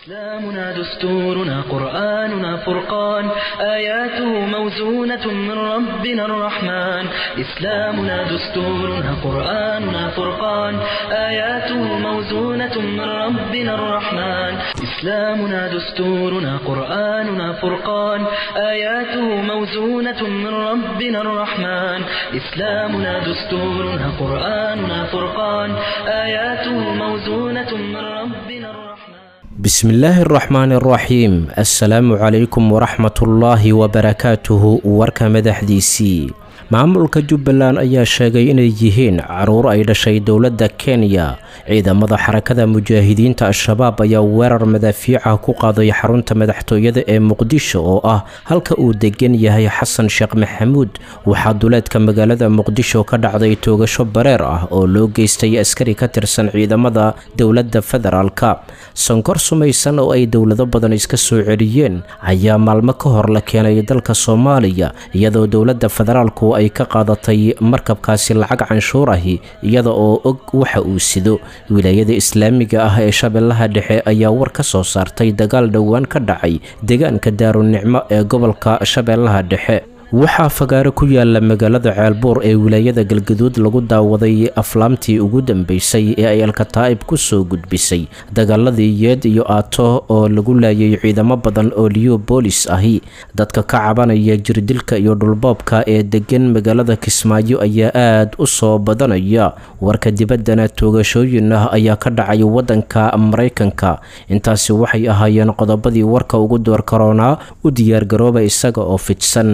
إسلامنا دستورنا قرآننا فرقان آياته موزونة من ربنا الرحمن إسلامنا دستورنا قرآننا فرقان آياته موزونة من ربنا الرحمن إسلامنا دستورنا قرآننا فرقان آياته موزونة من ربنا الرحمن إسلامنا دستورنا قرآننا فرقان آياته موزونة من ربنا الرحمن bismillaahi araxmaani araxiim assalaamu calaykum waraxmatullaahi wabarakaatuhu warka madaxdiisii maamulka jubbaland ayaa sheegay inay yihiin caruur ay dhashay dowladda kenya ciidamada xarakada mujaahidiinta al-shabaab ayaa weerar madaafiica ku qaaday xarunta madaxtooyada ee muqdisho oo ah halka uu degan yahay xasan sheekh maxamuud waxaa duleedka magaalada muqdisho ka dhacday toogasho bareer ah oo loo geystay askari ka tirsan ciidamada dowladda federaalka sonkor sumaysan oo ay dowlado badan iska soo celiyeen ayaa maalmo ka hor la keenay dalka soomaaliya iyadoo dowladda federaalku ay ka qaadatay markabkaasi lacag canshuur ahi iyada oo og waxa uu sido wilaayada islaamiga ah ee shabeellaha dhexe ayaa war ka soo saartay dagaal dhowaan ka dhacay deegaanka daarunicmo ee gobolka shabeellaha dhexe waxaa fagaaro ku yaala magaalada ceelbuur ee wilaayada galgaduud lagu daawaday aflaamtii ugu dambeysay ee ay alkataa'ib ku soo gudbisay dagaaladii yeed iyo aato oo lagu laayay ciidamo badan oo liyo boolis ahi dadka ka cabanaya jirdilka iyo dhulboobka ee degan magaalada kismaayo ayaa aad u soo badanaya warka dibaddana toogashooyin ah ayaa ka dhacay waddanka maraykanka intaasi waxay ahaayeen qodobadii warka ugu door karoonaa u diyaargarooba isaga oo fidsan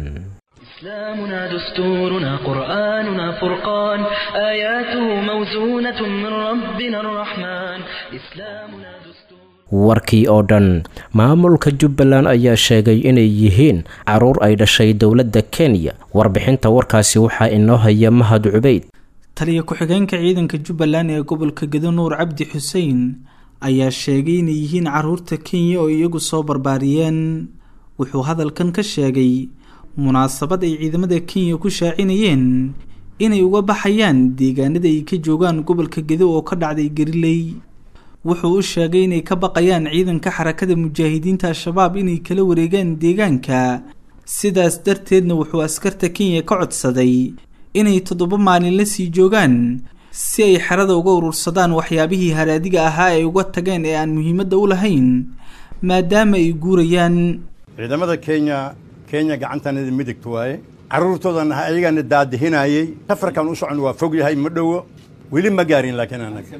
إسلامنا دستورنا قرآننا فرقان آياته موزونة من ربنا الرحمن إسلامنا دستور warkii oo dhan maamulka jubbaland ayaa sheegay inay yihiin caruur ay dhashay dowladda kenya warbixinta warkaasi waxaa inoo haya mahad cubeyd taliya ku-xigeenka ciidanka jubbaland ee gobolka gedo nuur cabdi xuseen ayaa sheegay inay yihiin caruurta kenya oo iyagu soo barbaariyeen wuxuu hadalkan ka sheegay munaasabad ay ciidamada kenya ku shaacinayeen inay uga baxayaan deegaanada ay ka joogaan gobolka gedo oo ka dhacday gariley wuxuu u sheegay inay ka baqayaan ciidanka xarakada mujaahidiinta al-shabaab inay kala wareegaan deegaanka sidaas darteedna wuxuu askarta kenya ka codsaday inay toddoba maalin la sii joogaan si ay xerada uga urursadaan waxyaabihii haraadiga ahaa ay uga tageen ee aan muhiimadda u lahayn maadaama ay guurayaan ciidamada kenya kenya gacantanada midigta waaye carruurtoodan ayagaana daadihinayey safarkan u socon waa fog yahay ma dhowo weli ma gaarin laakiin anaga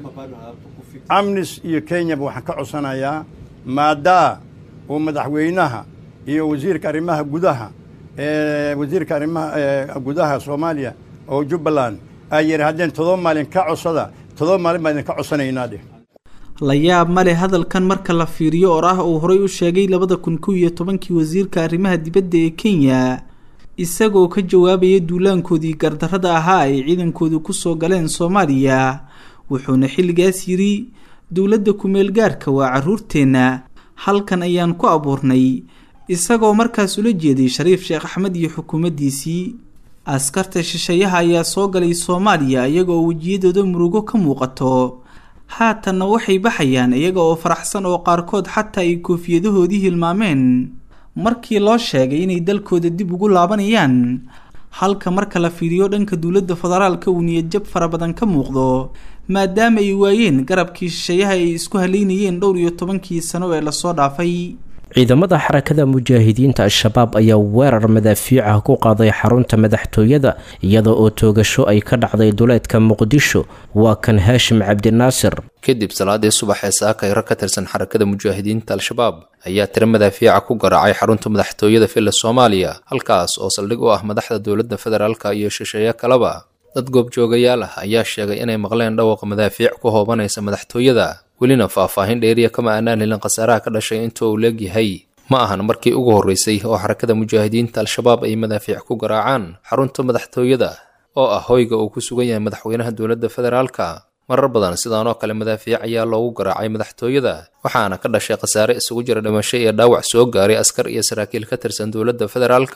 amnis iyo kenyaba waxaan ka codsanayaa maadaa uu madaxweynaha iyo wasiirka arrimaha gudaha wasiirka arrimaha gudaha soomaaliya oo jubbaland ay yidhaahdeen todoba maalin ka codsada todoba maalin baan idinka codsanaynaa dheh la yaab male hadalkan marka la fiiriyo or ah uu horey u sheegay labada kun kow iyo tobankii wasiirka arrimaha dibadda ee kenya isagoo ka jawaabaya duulaankoodii gardarrada ahaa ay ciidankoodu kusoo galeen soomaaliya wuxuuna xilligaas yidhi dowladda kumeel gaarka waa carruurteenna halkan ayaan ku abuurnay isagoo markaas ula jeeday shariif sheekh axmed iyo xukuumaddiisii askarta shisheeyaha ayaa soo galay soomaaliya iyagoo wejiyadooda murugo ka muuqato haatanna waxay baxayaan iyaga oo faraxsan oo qaarkood xataa ay koofiyadahoodii hilmaameen markii loo sheegay inay dalkooda dib ugu laabanayaan halka marka la fiiriyo dhanka dowladda federaalka uu niyadjab fara badan ka muuqdo maadaama ay waayeen garabkii shisheeyaha ay isku haleynayeen dhowr iyo tobankii sano ee lasoo dhaafay ciidamada xarakada mujaahidiinta al-shabaab ayaa weerar madaafiica ku qaaday xarunta madaxtooyada iyada oo toogasho ay ka dhacday duleedka muqdisho waa kan haashim cabdinaasir kadib salaadii subax ee saakay rag ka tirsan xarakada mujaahidiinta al-shabaab ayaa tiro madaafiica ku garaacay xarunta madaxtooyada villa soomaaliya halkaas oo saldhig u ah madaxda dowladda federaalka iyo shisheeye kaleba dad goobjoogayaal ah ayaa sheegay inay maqleen dhawaqa madaafiic ku hoobanaysa madaxtooyada welina faahfaahin dheeriya kama aanaan helin khasaaraha ka dhashay inta uu leegyahay ma ahan markii ugu horreysay oo xarakada mujaahidiinta al-shabaab ay madaafiic ku garaacaan xarunta madaxtooyada oo ah hoyga uu ku sugan yahay madaxweynaha dowladda federaalka marar badan sidaanoo kale madaafiic ayaa loogu garaacay madaxtooyada waxaana ka dhashay khasaare isugu jira dhimasho iyo dhaawac soo gaaray askar iyo saraakiil ka tirsan dowladda federaalka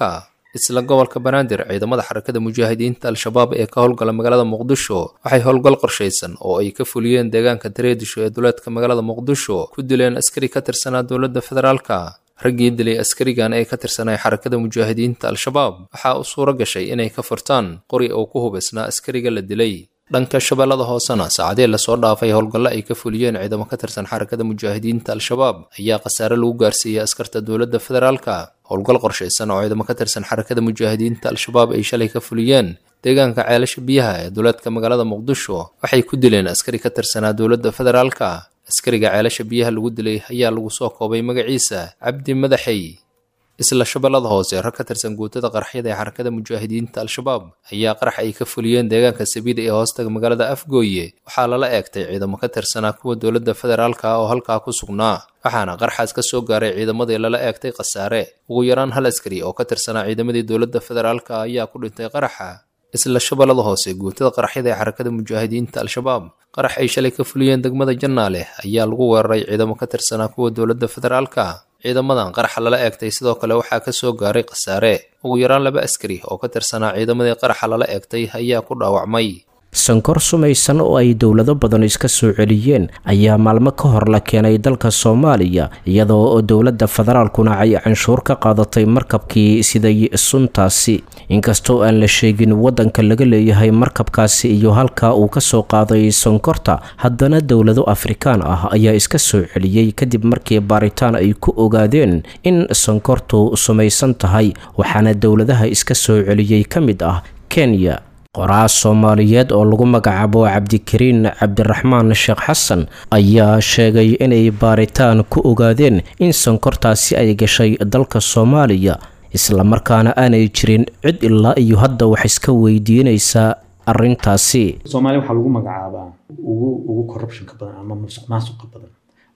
isla gobolka banaadir ciidamada xarakada mujaahidiinta al-shabaab ee ka howlgala magaalada muqdisho waxay howlgal qorshaysan oo ay ka fuliyeen deegaanka dareedisho ee duleedka magaalada muqdisho ku dileen askari ka tirsanaa dowladda federaalka raggii dilay askarigan ee ka tirsanay xarakada mujaahidiinta al-shabaab waxaa u suuro gashay inay ka furtaan qori oo ku hubaysnaa askariga la dilay dhanka shabeellada hoosena saacadee lasoo dhaafay howlgallo ay ka fuliyeen ciidamo ka tirsan xarakada mujaahidiinta al-shabaab ayaa khasaare lagu gaarsiiyey askarta dowladda federaalka howlgal qorshaysan oo ciidamo ka tirsan xarakada mujaahidiinta al-shabaab ay shalay ka fuliyeen deegaanka ceelasha biyaha ee duleedka magaalada muqdisho waxay ku dileen askari ka tirsanaa dowladda federaalka askariga ceelasha biyaha lagu dilay ayaa lagu soo koobay magaciisa cabdi madaxey isla shabeellada hoose rag ka tirsan guutada qaraxyada ee xarakada mujaahidiinta al-shabaab ayaa qarax ay ka fuliyeen deegaanka sabiida ee hoostaga magaalada afgooye waxaa lala eegtay ciidamo ka tirsanaa kuwa dowladda federaalka oo halkaa ku sugnaa waxaana qaraxaas ka soo gaaray ciidamadii lala eegtay khasaare ugu yaraan hal askari oo ka tirsanaa ciidamadii dowladda federaalka ayaa ku dhintay qaraxa isla shabeellada hoose guutada qaraxyada ee xarakada mujaahidiinta al-shabaab qarax ay shalay ka fuliyeen degmada jannaale ayaa lagu weeraray ciidamo ka tirsanaa kuwa dowladda federaalka ciidamadan qaraxa lala eegtay sidoo kale waxaa ka soo gaaray khasaare ugu yaraan laba askari oo ka tirsanaa ciidamadii qaraxa lala eegtay ayaa ku dhaawacmay sankor sumaysan oo ay dowlado badan iska soo celiyeen ayaa maalmo ka hor la keenay dalka soomaaliya iyadoo dowladda federaalkuna ay canshuur ka qaadatay markabkii siday suntaasi inkastoo aan la sheegin waddanka laga leeyahay markabkaasi iyo halka uu ka soo qaaday sonkorta haddana dowlado afrikaan ah ayaa iska soo celiyey kadib markii baaritaan ay ku ogaadeen in sonkortu sumaysan tahay waxaana dowladaha iska soo celiyey ka mid ah kenya qoraas soomaaliyeed oo lagu magacaabo cabdikariin cabdiraxmaan sheekh xasan ayaa sheegay inay baaritaan ku ogaadeen in sonkortaasi ay gashay dalka soomaaliya islamarkaana aanay jirin cid ilaa iyo hadda wax iska weydiinaysa arintaasi soomaaliya waxaa lagu magacaabaa ugu ugu corruptionka badan ama musuq maasuqa badan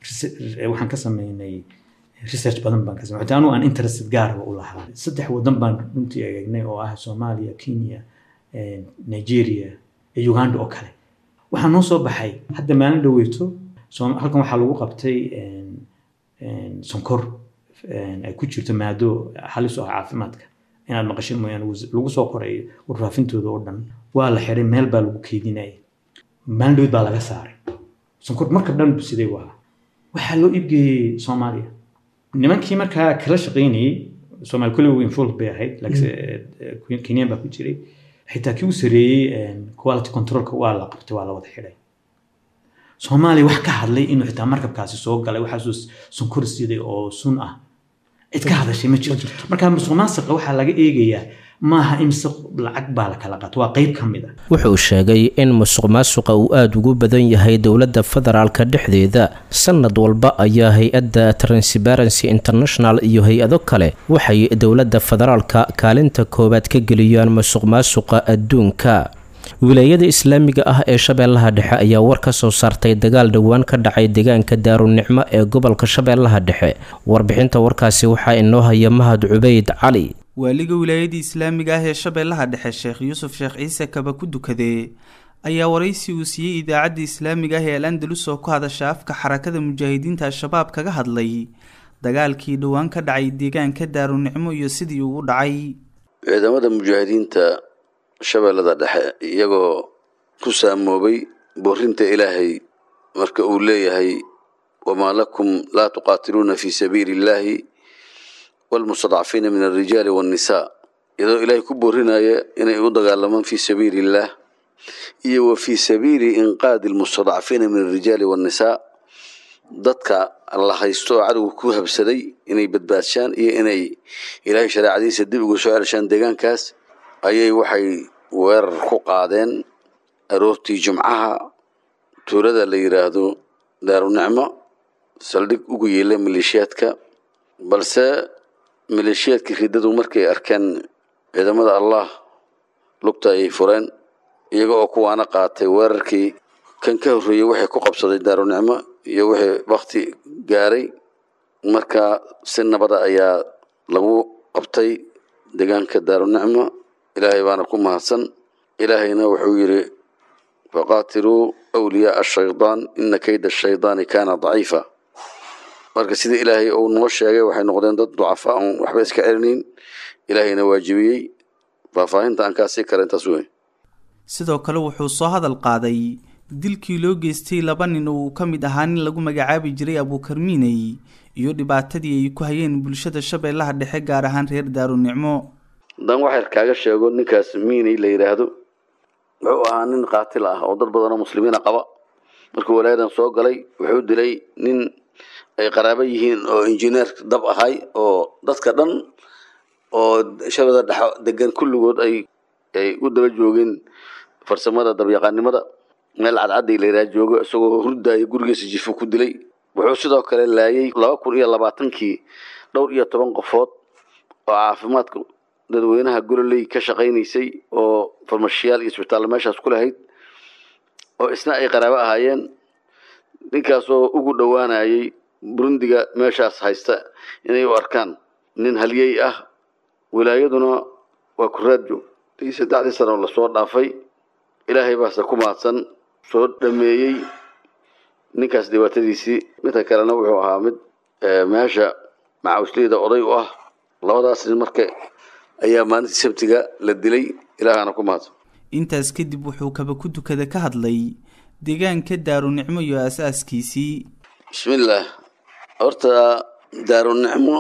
waxaan ka sameynay research badan baan ka sameynay xitaa anu aan interested gaaraba u lahaa saddex wadan baan runtii eegnay oo ah soomaaliya kenya nigeria iyo uganda oo kale waxaa noo soo baxay hadda maalin dhaweyto halkan waxaa lagu qabtay sonkor ay ku jirto maado halis u ah caafimaadka inaad maqashin mooyaane lagu soo qoray warfaafintooda oo dhan waa la xiray meel baa lagu keydinaya maalin dhaweyd baa laga saaray sonkor marka dhan siday waa waxaa loo iibgeeyey soomaaliya nimankii markaa kala shaqaynayey soomaali kulli involve bay ahayd laakiin kenyan baa ku jiray xitaa kii u sareeyey quality controlka waa la qabtay waa la wada xidhay soomaaliya wax ka hadlay inuu xitaa markabkaasi soo galay waxaasuu sonkor siday oo sun ah cid ka hadashay ma jirto marka musuq maasiqa waxaa laga eegayaa maaha imse lacag baa la kala qaato waa qeyb ka mid ah wuxuu sheegay in musuq maasuqa uu aada ugu badan yahay dowladda federaalka dhexdeeda sanad walba ayaa hay-adda transparency international iyo hay-ado kale waxay dowladda federaalka kaalinta koowaad ka geliyaan musuq maasuqa adduunka wilaayada islaamiga ah ee shabeellaha dhexe ayaa war ka soo saartay dagaal dhowaan ka dhacay deegaanka daarunicmo ee gobolka shabeellaha dhexe warbixinta warkaasi waxaa inoo haya mahad cubeyd cali waaliga wilaayadii islaamiga ah ee shabeellaha dhexe sheekh yuusuf sheekh ciise kaba ku dukadee ayaa waraysi uu siiyey idaacadda islaamiga ah ee al andalus oo ku hadasha afka xarakada mujaahidiinta al-shabaab kaga hadlay dagaalkii dhowaan ka dhacay deegaanka daarunicmo iyo sidii uu u dhacay ciidamada mujaahidiinta shabeellada dhexe iyagoo ku saamoobay boorinta ilaahay marka uu leeyahay wamaa lakum laa tuqaatiluuna fii sabiili illaahi walmustadcafiina min alrijaali waannisaa iyadoo ilaahay ku boorinaya inay u dagaalamaan fii sabiili illaah iyo wa fii sabiili inqaadi almustadcafiina min alrijaali waannisaa dadka la haysto oo cadowga ku habsaday inay badbaadshaan iyo inay ilaahay shareecadiisa dib uga soo celshaan deegaankaas ayay waxay weerar ku qaadeen aroortii jumcaha tuulada la yidhaahdo daarunicmo saldhig ugu yeela maleeshiyaadka balse maleeshiyaadkii riddadu markay arkeen ciidamada allah lugta ayay fureen iyaga oo kuwaana qaatay weerarkii kan ka horreeyey waxay ku qabsaday daarunicmo iyo wixii wakti gaaray marka si nabada ayaa lagu qabtay deegaanka daarunicmo ilaahay baana ku mahadsan ilaahayna wuxuu yidhi faqaatiluu wliyaaa ashaydaan ina kayda ashaydaani kaana daciifa marka sidii ilaahay uu noo sheegay waxay noqdeen dad ducafa oon waxba iska celinayn ilaahayna waajibiyey faahfaahinta aan kaa sii kara intaas wey sidoo kale wuxuu soo hadal qaaday dilkii loo geystay laba nin oo uu ka mid ahaa nin lagu magacaabi jiray abuukarmiiney iyo dhibaatadii ay ku hayeen bulshada shabeellaha dhexe gaar ahaan reer daarunicmo haddaan waxyar kaaga sheego ninkaas miiney la yidhaahdo wuxuu ahaa nin qaatil ah oo dad badanoo muslimiina qaba markuu walaayadan soo galay wuxuu dilay nin ay qaraabo yihiin oo injineer dab ahay oo dadka dhan oo shabada dhexe degan kulligood ay ay u daba joogeen farsamada dabyaqaanimada meel cadcadday la yidhaha joogo isagoo hurdaayo gurigiisa jifo ku dilay wuxuu sidoo kale laayay laba kun iyo labaatankii dhowr iyo toban qofood oo caafimaadka dadweynaha gololey ka shaqaynaysay oo farmashiyaal iyo isbitaalla meeshaas ku lahayd oo isna ay qaraabo ahaayeen ninkaasoo ugu dhowaanayay burundiga meeshaas haysta inay u arkaan nin halyey ah wilaayaduna waa kuraad joog i saddexdii sano lasoo dhaafay ilaahay baase ku mahadsan soo dhameeyey ninkaas dhibaatadiisii midka kalena wuxuu ahaa mid meesha macawisleyda oday u ah labadaas nin marka ayaa maalintii sabtiga la dilay ilaahana ku mahadsan intaas kadib wuxuu kaba ku dukada ka hadlay deegaanka daarunicmo iyo aas-aaskiisii bismillaah horta daarunicmo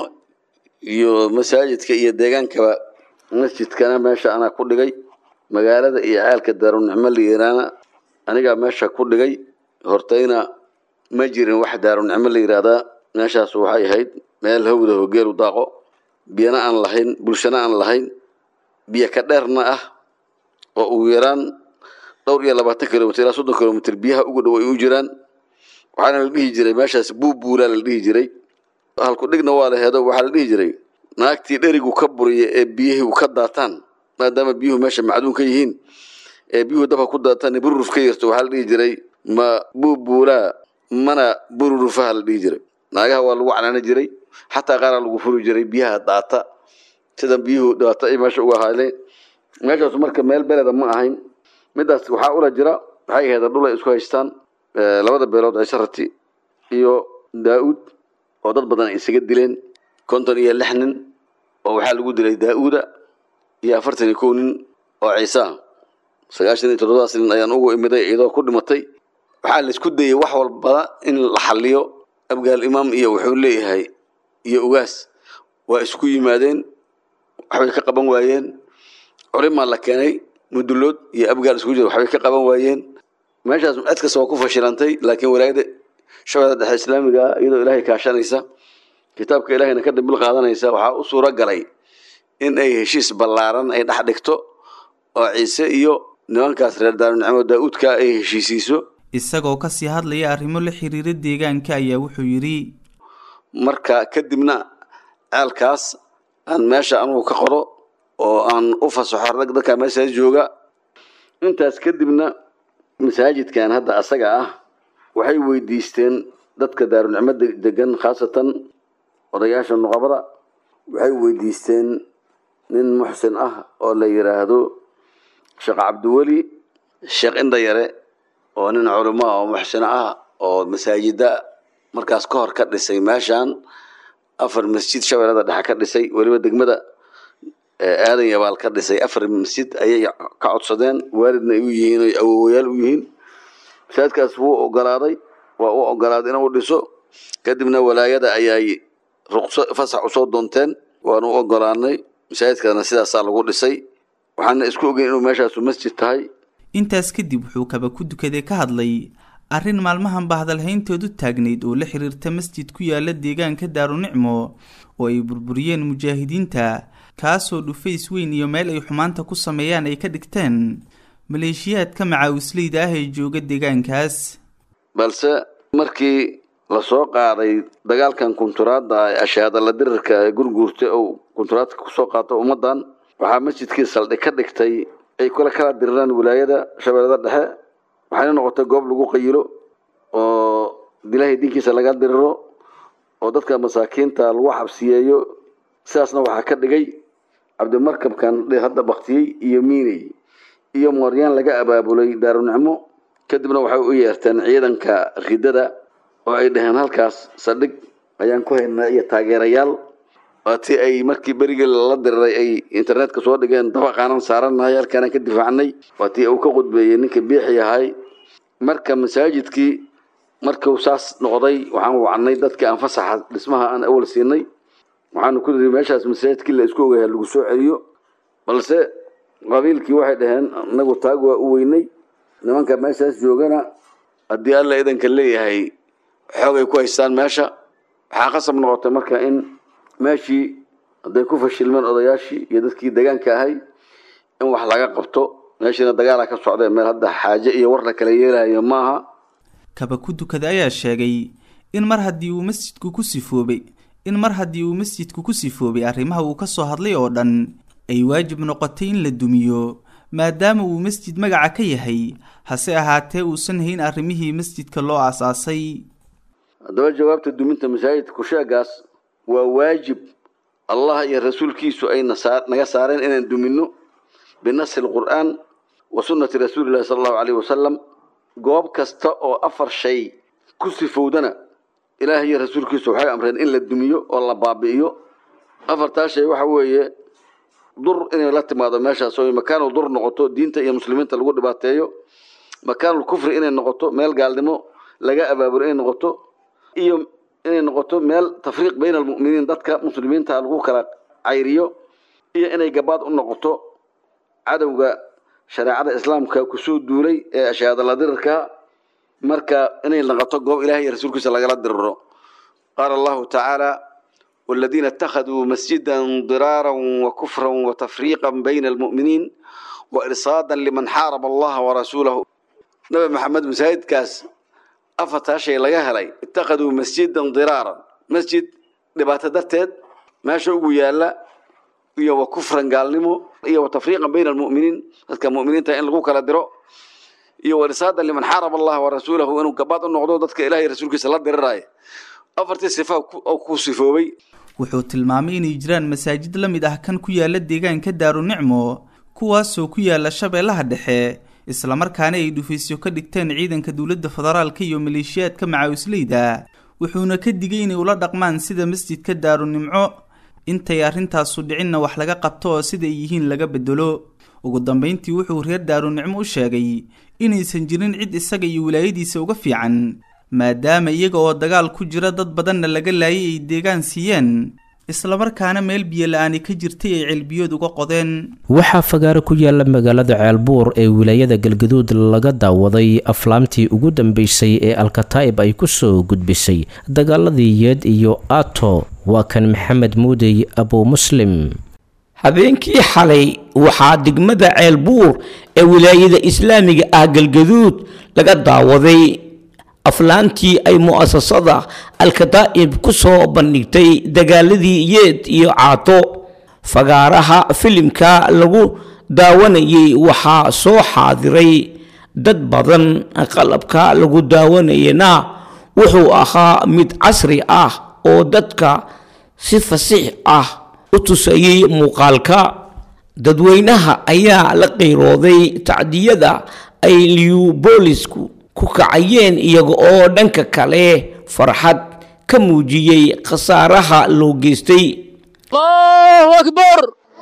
iyo masaajidka iyo deegaankaba masjidkana meesha anaa ku dhigay magaalada iyo caalka daarunicmo la yiraana anigaa meesha ku dhigay hortayna ma jirin wax daarunicmo la yiraahdaa meeshaas waxay ahayd meel hawda hogeelu daaqo biyana aan lahayn bulshana aan lahayn biyo ka dheerna ah oo ugu yaraan dhowr iyo labaatan kilomitr ilaa soddon kilomitr biyaha ugu dhow ay u jiraan waxaana la dhihi jiray meeshaas buubuulaa la dhihi jiray halku dhigna waa la heedo waxaa la dhihi jiray naagtii dherigu ka buriya ee biyihii ka daataan maadaama biyuhu meesha macduun ka yihiin ee biyuhu dabka ku daataan bururuf ka yarto waxaa la dhihi jiray ma buubuulaa mana bururufaha la dhihi jiray naagaha waa lagu canaana jiray xataa qaaraa lagu furi jiray biyaha daata sida biyuhu daata ay meesha uga haaleen meeshaas marka meel beleda ma ahayn midaas waxaa ula jira waxay ahayd dhul ay isku haystaan labada beelood ciise rati iyo daa-uud oo dad badan ay isaga dileen konton iyo lix nin oo waxaa lagu dilay daa-uuda iyo afartan iyo kow nin oo ciise ah sagaashan iyo toddobadaas nin ayaan ugu imiday iyadoo ku dhimatay waxaa la isku dayay wax walbada in la xaliyo abgaal imaam iyo wuxuu leeyahay iyo ugaas waa isku yimaadeen waxbay ka qaban waayeen culimaa la keenay mudulood iyo abgaal isku jira waxbay ka qaban waayeen meeshaas cid kasta waa ku fashilantay laakiin walaayada shabeellada dhexe islaamiga ah iyadoo ilaahay kaashanaysa kitaabka ilaahayna ka dambil qaadanaysa waxaa u suuro galay in ay heshiis ballaaran ay dhex dhigto oo ciise iyo nimankaas reer daarunicmo daa-uudka ay heshiisiiso isagoo kasii hadlaya arrimo la xiriira deegaanka ayaa wuxuu yidhi marka kadibna ceelkaas aan meesha anugu ka qodo oo aan u fasaxo rag dadka meeshaas jooga intaas kadibna masaajidkan hadda asaga ah waxay weydiisteen dadka daarunicmo degan khaasatan odayaasha nuqabada waxay weydiisteen nin muxsin ah oo la yiraahdo sheekh cabdiweli sheekh indayare oo nin culimo ah oo muxsino ah oo masaajida markaas ka hor ka dhisay meeshan afar masjid shabeellada dhexe ka dhisay weliba degmada aadan yabaal ka dhisay afar masjid ayay ka codsadeen waalidna ay u yihiin oy awowayaal u yihiin masaajidkaas wuu ogolaaday waa u ogolaaday inuu dhiso kadibna walaayada ayay ruqso fasax usoo doonteen waanu u ogolaanay masaajidkaasna sidaasaa lagu dhisay waxaana isku ogeyn inuu meeshaasu masjid tahay intaas kadib wuxuu kaba ku dukaday ka hadlay arrin maalmahan ba hadalhayntoodu taagnayd oo la xiriirta masjid ku yaala deegaanka daarunicmo oo ay burburiyeen mujaahidiinta kaasoo dhufays weyn iyo meel ay xumaanta ku sameeyaan ay ka dhigteen maleeshiyaadka macaawisleyda ah ee jooga deegaankaas balse markii lasoo qaaday dagaalkan kunturaadda ee ashaadala dirirka ee gurguurta ou kunturaadka kusoo qaato ummaddan waxaa masjidkii saldhig ka dhigtay ay kula kala diriraan wilaayada shabeellada dhexe waxayna noqotay goob lagu qayilo oo ilaahay diinkiisa laga diriro oo dadka masaakiinta lagu xabsiyeeyo sidaasna waxaa ka dhigay cabdimarkabkan hadda baktiyey iyo miiney iyo mooryaan laga abaabulay daarunicmo kadibna waxay u yeerteen ciidanka ridada oo ay dhaheen halkaas saldhig ayaan ku haynaa iyo taageerayaal waa tii ay markii berigii lala diriray ay internetka soo dhigeen dabaqaanan saaranahay halkaanaan ka difaacnay waa tii uu ka qudbeeyey ninka biixi ahay marka masaajidkii markuu saas noqday waxaan wacnay dadkii aan fasaxa dhismaha aan awal siinay waxaanu ku niri meeshaas masaajidkii la isku ogayaha lagu soo celiyo balse qabiilkii waxay dhaheen inagu taag waa u weynay nimanka meeshaas joogana haddii alla idanka leeyahay xoogay ku haystaan meesha waxaa qasab noqotay marka in meeshii hadday ku fashilmeen odayaashii iyo dadkii degaanka ahay in wax laga qabto meeshiina dagaala ka socda meel hadda xaaje iyo war la kala yeelayo maaha kaba ku dukada ayaa sheegay in mar haddii uu masjidku ku sifoobay in mar haddii uu masjidku ku sifoobay arrimaha uu ka soo hadlay oo dhan ay waajib noqotay in la dumiyo maadaama uu masjid magaca ka yahay hase ahaatee uusan hayn arrimihii masjidka loo aasaasay haddaba jawaabta duminta masaajidka kusheegaas waa waajib allah iyo rasuulkiisu ay naga saareen inaan dumino binasi lqur'aan wa sunnati rasuulillahi sala allahu caleyhi wasalam goob kasta oo afar shay ku sifowdana ilaah iyo rasuulkiisu waxay amreen in la dumiyo oo la baabi'iyo afartaa shay waxa weeye dur inay la timaado meeshaas oo makaanul dur noqoto diinta iyo muslimiinta lagu dhibaateeyo makaanul kufri inay noqoto meel gaalnimo laga abaaburo inay noqoto iyo inay noqoto meel tafriiq bayna almu'miniin dadka muslimiinta lagu kala cayriyo iyo inay gabaad u noqoto cadowga shareecada islaamka kusoo duulay ee ashaadala dirirka marka inay noqoto goob ilaah iyo rasuulkiisa lagala diriro qaala allahu tacaala والذين اتخذوا مسجدا ضرارا وكفرا وتفريقا بين المؤمنين وإرصادا لمن حارب الله ورسوله نبي محمد مسايد كاس أفتا شيء لغا هلي اتخذوا مسجدا ضرارا مسجد لبات درتد ما شو يالا iyo wa kufran gaalnimo iyo wa tafriiqan bayna almu'miniin dadka mu'miniinta in lagu kala diro iyo wa risaadan liman xaaraba allah wa rasuulahu inuu gabaad u noqdo dadka ilaahay rasuulkiisa la diriraayo afartii sifa oo ku sifoobay wuxuu tilmaamay inay jiraan masaajid la mid ah kan ku yaala deegaanka daarunicmo kuwaasoo ku yaala shabeellaha dhexe islamarkaana ay dhufaysyo ka dhigteen ciidanka dowladda federaalka iyo maleeshiyaadka macaawisleyda wuxuuna ka digay inay ula dhaqmaan sida masjidka daarunimco intay arrintaasu dhicinna wax laga qabto oo siday yihiin laga bedelo ugu dambayntii wuxuu reer daarunicmo u sheegay inaysan jirin cid isaga iyo wilaayadiisa uga fiican maadaama iyaga oo dagaal ku jira dad badanna laga laayay ay deegaan siiyeen islamarkaana meel biyo la-aani ka jirtay ay ceelbiyood uga qodeen waxaa fagaaro ku yaala magaalada ceelbuur ee wilaayada galgaduud laga daawaday aflaamtii ugu dambeysay ee alkataa'ib ay ku soo gudbisay dagaaladii yeed iyo ato waa kan maxamed muudey abu muslim habeenkii xalay waxaa degmada ceelbuur ee wilaayada islaamiga ah galgaduud laga daawaday aflaantii ay mu'asasada alkataa'ib ku soo bandhigtay dagaaladii yeed iyo caato fagaaraha filimka lagu daawanayay waxaa soo xaadiray dad badan qalabka lagu daawanayana wuxuu ahaa mid casri ah oo dadka si fasiix ah u tusayay muuqaalka dadweynaha ayaa la qiirooday tacdiyada ay liubolisku ku kacayeen iyaga oo dhanka kale farxad ka muujiyey khasaaraha loo geystay allahu akbar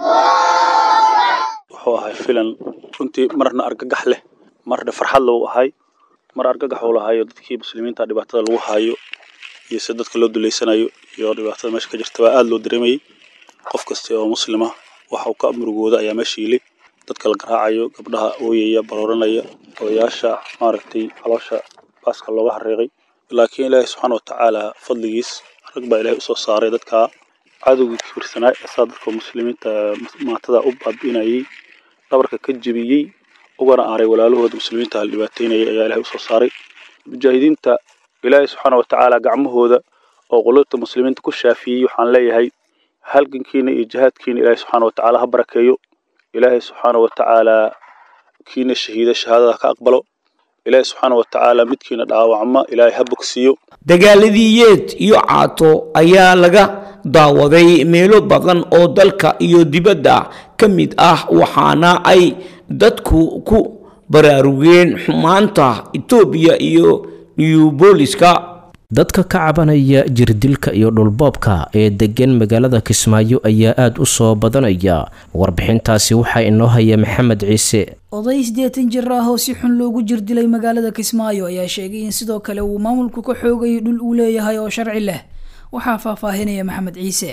wuxuu ahay filan runtii marna argagax leh marna farxad lou ahay mar argagax uu lahayo dadkii muslimiinta dhibaatada lagu haayo iyo si dadka loo duleysanayo iyo dhibaatada meesha ka jirta baa aada loo dareemayay qof kasta oo muslima waxa uu ka murugooda ayaa meesha yili dadka la garaacayo gabdhaha ooyaya barooranaya odayaasha maaragtay caloosha baaska looga hareeqay laakiin ilaahay subxaana watacaala fadligiis rag baa ilaahay usoo saaray dadka cadowgii kibirsanaa ee saa dadka muslimiinta maatada u baabi'inayay dhabarka ka jebiyey ugana aaray walaalahooda muslimiinta hal dhibaateynayay ayaa ilaahay usoo saaray mujaahidiinta ilaahay subxaana watacaala gacmahooda oo qulubta muslimiinta ku shaafiyey waxaan leeyahay halgankiina iyo jihaadkiina ilaahay subxaana watacaala ha barakeeyo ilaahay subxaana watacaala kiina shahiida shahaadada ka aqbalo ilaahay subxaana watacaala midkiina dhaawacma ilaahay ha bogsiiyo dagaaladii yeed iyo caato ayaa laga daawaday meelo badan oo dalka iyo dibadda ka mid ah waxaana ay dadku ku baraarugeen xumaanta etoobiya iyo new booliska dadka ka cabanaya jirdilka iyo dhulboobka ee degan magaalada kismaayo ayaa aada u soo badanaya warbixintaasi waxaa inoo haya maxamed ciise oday siddeetan jir ah oo si xun loogu jirdilay magaalada kismaayo ayaa sheegay in sidoo kale uu maamulku ka xoogayo dhul uu leeyahay oo sharci leh waxaa faahfaahinaya maxamed ciise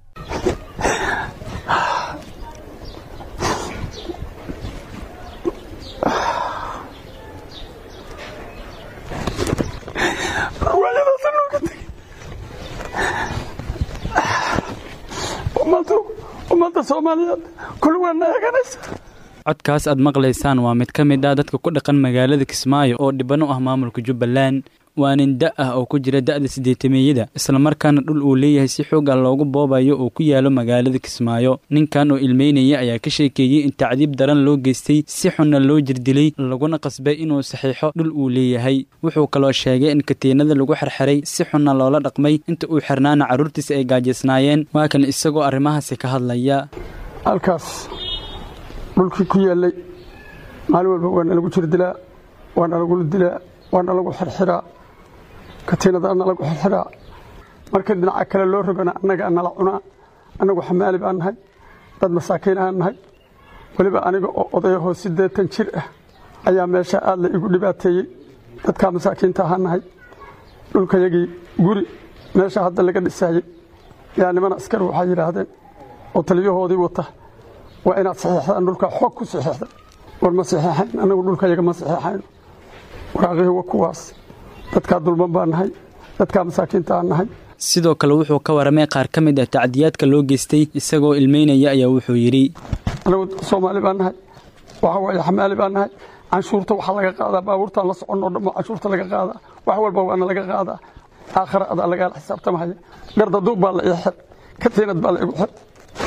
ummadda soomaaliyeed kul waana eeganaysa codkaas aad maqlaysaan waa mid ka mid ah dadka ku dhaqan magaalada kismaayo oo dhibano ah maamulka jubbaland waa nin da ah oo ku jira da'da siddeetameeyada islamarkaana dhul uu leeyahay si xoog ah loogu boobayo oo ku yaalo magaalada kismaayo ninkan oo ilmeynaya ayaa ka sheekeeyey in tacdiib daran loo geystay si xunna loo jirdilay laguna qasbay inuu saxiixo dhul uu leeyahay wuxuu kaloo sheegay in katiinada lagu xerxeray si xunna loola dhaqmay inta uu xirnaana carruurtiisa ay gaajisnaayeen waa kan isagoo arrimahaasi ka hadlaya halkaas dhulkii ku yaallay maalin walba waa nalagu jirdilaa waa nalagula dilaa waa nalagu xirxiraa katiinada nalagu xirxiraa markii dhinaca kale loo rogana annaga nala cunaa annagu xamaali baan nahay dad masaakiin aan nahay weliba aniga oo odayahoo siddeetan jir ah ayaa meesha aad la igu dhibaateeyey dadkaa masaakiinta ahaan nahay dhulkayagii guri meesha hadda laga dhisaayey yaa niman askari waxay yidhaahdeen oo taliyahoodii wata waa inaad saxiixdaan dhulka xoog ku saxiixda war ma saxiixayn annagu dhulkayaga ma saxiixayno waraaqihii waa kuwaas dadkaa dulman baan nahay dadkaa masaakiinta aan nahay sidoo kale wuxuu ka waramay qaar ka mid ah tacdiyaadka loo geystay isagoo ilmeynaya ayaa wuxuu yidhi annagu soomaali baan nahay waxa waaye xamaali baan nahay canshuurta waxaa laga qaadaa baabuurtaan la soconoo dhammo canshuurta laga qaadaa wax walba waana laga qaadaa aakhira adaa lagaala xisaabtamahaya gardaduub baa la ii xir katiinad baa la igu xir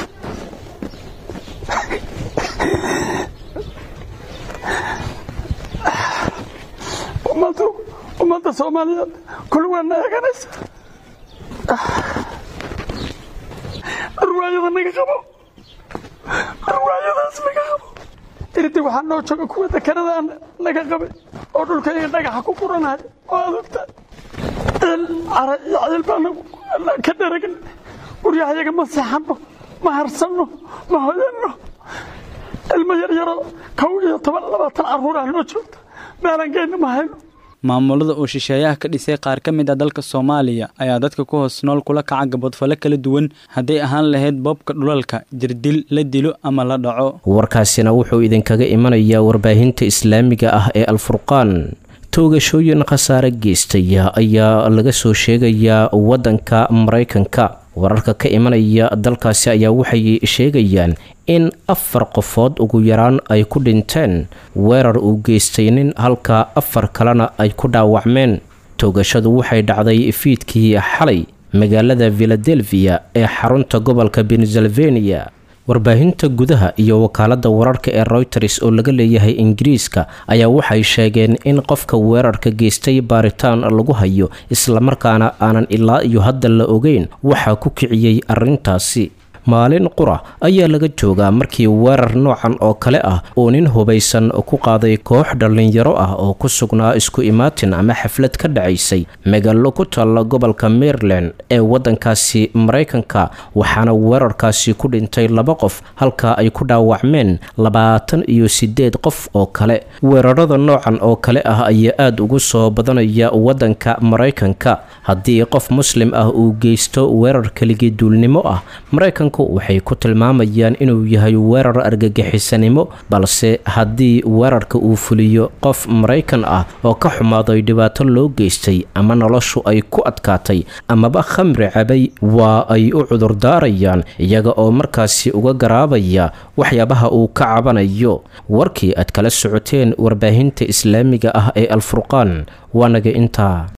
ummadda soomaaliyeed kul waana eeganaysa arwaayada naga qabo arwaayadaas naga qabo irdi waxaa noo jooga kuwa dekanada naga qabay oo dhulkayga dhagaxa ku quranaya oo adogta ceel cara iyo ceel baa ka dharagn guryahayaga ma seexanno ma harsanno ma hoyanno ilmo yaryaro kow iyo toban labaatan carruur ah noo joogta meelan geyna ma hayno maamulada oo shisheeyaha ka dhisay qaar ka mid ah dalka soomaaliya ayaa dadka ku hoos nool kula kaca gabadfale kala duwan hadday ahaan lahayd boobka dhulalka jirdil la dilo ama la dhaco warkaasina wuxuu idinkaga imanayaa warbaahinta islaamiga ah ee alfurqaan toogashooyin khasaare geystaya ayaa laga soo sheegayaa waddanka maraykanka wararka ka imanaya dalkaasi ayaa waxay sheegayaan in afar qofood ugu yaraan ay ku dhinteen weerar uu geystay nin halka afar kalena ay ku dhaawacmeen toogashadu waxay dhacday fiidkii xalay magaalada filadelfiya ee xarunta gobolka pennsylvania warbaahinta gudaha iyo wakaalada wararka ee reuters oo laga leeyahay ingiriiska ayaa waxay sheegeen in qofka weerarka geystay baaritaan lagu hayo islamarkaana aanan ilaa iyo hadda la ogeyn waxaa ku kiciyey arrintaasi maalin qura ayaa laga joogaa markii weerar noocan oo kale ah uu nin hubaysan ku qaaday koox dhallinyaro ah oo ku sugnaa isku imaatin ama xaflad ka dhacaysay magaalo ku taalla gobolka maryland ee waddankaasi maraykanka waxaana weerarkaasi ku dhintay laba qof halka ay ku dhaawacmeen labaatan iyo sideed qof oo kale weerarada noocan oo kale ah ayaa aada ugu soo badanaya waddanka maraykanka haddii qof muslim ah uu geysto weerar keligii duulnimo ah maraykanku waxay ku tilmaamayaan inuu yahay weerar argagixisanimo balse haddii weerarka uu fuliyo qof maraykan ah oo ka xumaaday dhibaato loo geystay ama noloshu ay ku adkaatay amaba khamri cabay waa ay u cudurdaarayaan iyaga oo markaasi uga garaabaya waxyaabaha uu ka cabanayo warkii aad kala socoteen warbaahinta islaamiga ah ee alfurqaan waanaga intaa